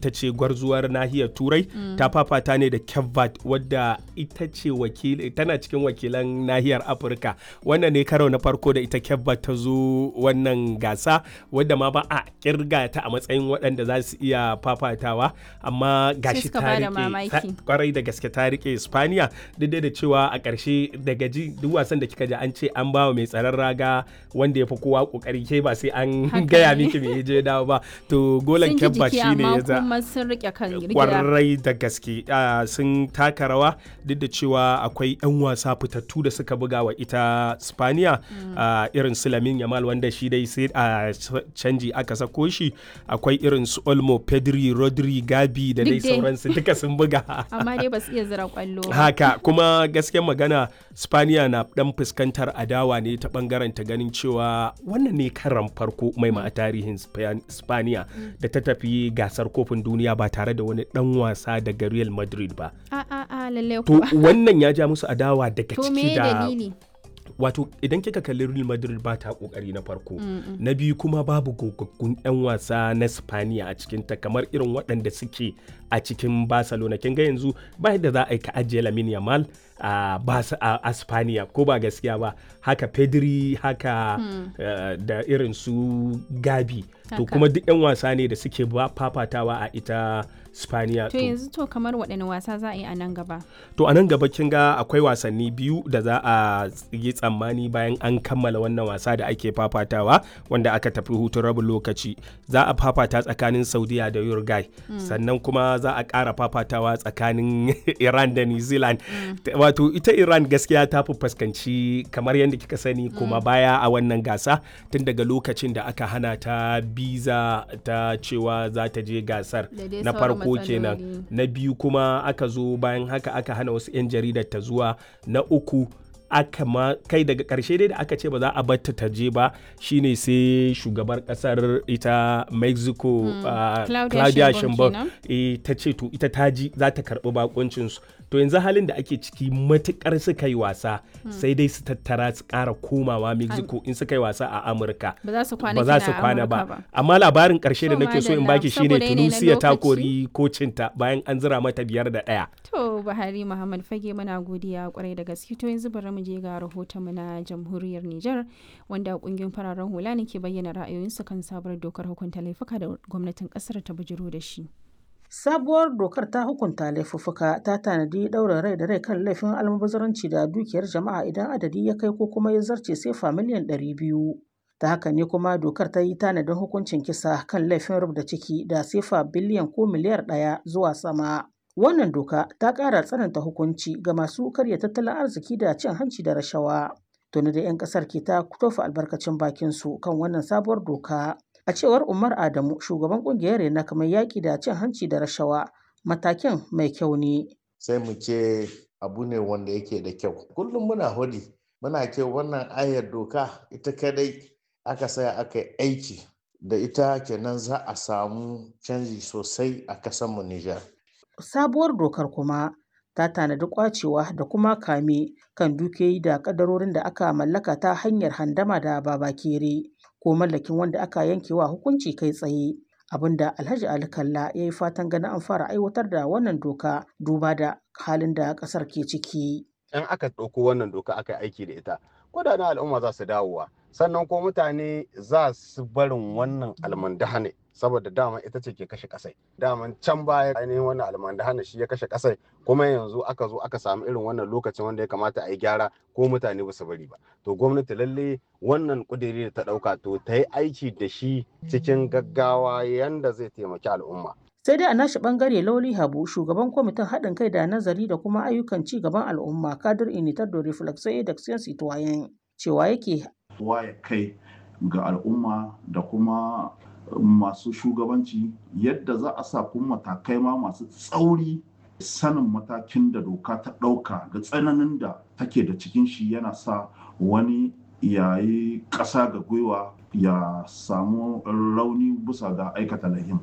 ita ce gwarzuwar nahiyar turai ta fafata ne da Cape wadda ita ce wakil tana cikin wakilan nahiyar afirka wannan ne karo na farko da ita Cape ta zo wannan gasa wadda ma ba a kirga ta a matsayin waɗanda za su iya fafatawa amma gashi ta rike kwarai da gaske ta rike Spaniya duk da cewa a ƙarshe daga ji duk wasan da kika ji an ce an bawa mai tsaron raga wanda ya fi kowa kokari ke ba sai an gaya miki me je dawo ba to golan Cape shine ya za sun rike kan kwarai da gaske sun taka rawa duk da cewa akwai 'yan wasa fitattu da suka buga wa ita Spaniya irin su Lamin Yamal wanda shi dai sai a canji aka sako shi akwai irin su Olmo Pedri Rodri Gabi da dai sauransu duka sun buga amma dai ba su iya zira kwallo haka kuma gaskiyar magana Spaniya na dan fuskantar adawa ne ta bangaren ta ganin cewa wannan ne karan farko mai ma a tarihin Spaniya da ta tafi gasar kofin duniya ba tare da wani dan wasa daga Real Madrid ba. A a a lalle To wannan ya ja musu adawa daga To ciki me da dalili? wato idan kika kalli Real Madrid ba ta kokari na farko na biyu kuma babu gogaggun 'yan wasa na Spaniya a cikin ta kamar irin waɗanda suke a cikin Barcelona kin ga yanzu ba yadda za a yi ka ajiye Lamine Yamal a Basa a Spaniya ko ba gaskiya ba haka Pedri haka eh, da irin su Gabi to Haka. kuma duk 'yan wasa ne da suke ba fafatawa a ita Spaniya To yanzu to kamar waɗanne wasa za a yi a nan gaba? To a nan gaba kin ga akwai wasanni biyu da za a yi tsammani bayan an kammala wannan wasa da ake fafatawa wanda aka tafi hutun rabin lokaci. Za a fafata tsakanin Saudiya da Uruguay. Sannan kuma za a ƙara fafatawa tsakanin Iran da New Zealand. Wato ita Iran gaskiya ta fi fuskanci kamar yadda kika sani kuma baya a wannan gasa tun daga lokacin da aka hana ta biza ta cewa za ta je gasar Da dai na sauran farko kenan. matsaloli. na biyu kuma aka zo bayan haka aka hana wasu 'yan jaridar ta zuwa na uku aka ma kai daga karshe dai da aka ce ba za a batta ta je ba shine sai shugabar kasar ita mexico ah, Claudia claudia Sheinbaum sheinbaum eh, ta ce to ita ta ji za ta karbi bakuncinsu to yanzu halin da ake ciki matukar suka yi wasa sai dai su tattara su kara komawa mexico in suka yi wasa a amurka Ba za su kwana ba za kina su a kwana Amurka ba amma labarin karshe da To, nake so in madalla, baki shine saboda yanayi na tunisia ta lokaci. kori kocinta bayan an zira mata biyar da ɗaya To Buhari Muhammad Fage muna godiya kwarai da gaske to yanzu bari mu je ga rahotonmu na jamhuriyar Nijar wanda kungiyar fararen hula ne ke bayyana ra'ayoyinsu kan sabuwar dokar hukunta laifuka da gwamnatin kasar ta bujiro da shi. Sabuwar dokar ta hukunta laifuffuka ta tanadi ɗaurin rai da rai kan laifin almubazzaranci da dukiyar jama'a idan adadi ya kai ko kuma ya zarce sefa miliyan ɗari biyu. Ta haka ne kuma dokar ta yi tanadin hukuncin kisa kan laifin rubda ciki da sefa biliyan ko miliyar ɗaya zuwa sama. Wannan doka ta ƙara tsananta hukunci ga masu karya tattalin arziki da cin hanci da rashawa. Tuni da 'yan ƙasar ke ta tofa albarkacin bakinsu kan wannan sabuwar doka. A cewar Umar Adamu, shugaban kungiyar Rena kamar yaƙi da cin hanci da rashawa, matakin mai kyau ne. sai mu ce abu ne wanda yake da kyau kullum muna hudi muna ce wannan ayar doka ita kadai aka saya aka yi aiki da ita kenan za a samu canji sosai a kasanmu Nijar. Sabuwar dokar kuma ta tanadi kwacewa da kuma kame kan dukiyoyi da kadarorin da aka mallaka ta hanyar handama da babakere ko mallakin wanda aka yankewa hukunci kai tsaye. Abinda Alhaji Ali Kalla ya yi fatan ganin an fara aiwatar da wannan doka duba da halin da ƙasar ke ciki. in aka ɗauko wannan doka aka yi aiki da ita kudaden al'umma za su dawowa sannan ko mutane za su barin wannan almandahane saboda dama ita ce ke kashe kasai daman can baya ainihin wannan almandahane shi ya kashe kasai kuma yanzu aka zo aka samu irin wannan lokacin wanda ya kamata a yi gyara ko mutane ba su bari ba to gwamnati lalle wannan kudiri da ta ɗauka to ta yi aiki da shi cikin gaggawa yanda zai taimaki al'umma Sai dai a nashi bangare Lauli Habu, shugaban kwamitin haɗin kai da nazari da kuma ayyukan ci gaban al'umma kadir initar da reflexo da citoyen cewa yake waye kai ga al'umma da kuma masu shugabanci yadda za a sa kuma matakai ma masu tsauri sanin matakin da doka ta ɗauka da tsananin da take da cikin shi yana sa wani yayi ƙasa ga gwiwa ya samu rauni bisa ga aikata lahin.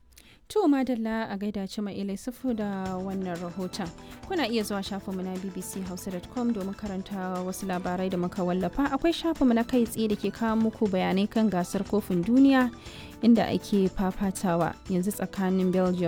To madalla a gaida ci mai sufu da wannan rahoton. Kuna iya zuwa shafinmu na bbchausa.com domin karanta wasu labarai da muka wallafa. Akwai shafinmu na kai tsaye da ke kawo muku bayanai kan gasar kofin duniya inda ake fafatawa yanzu tsakanin Belgium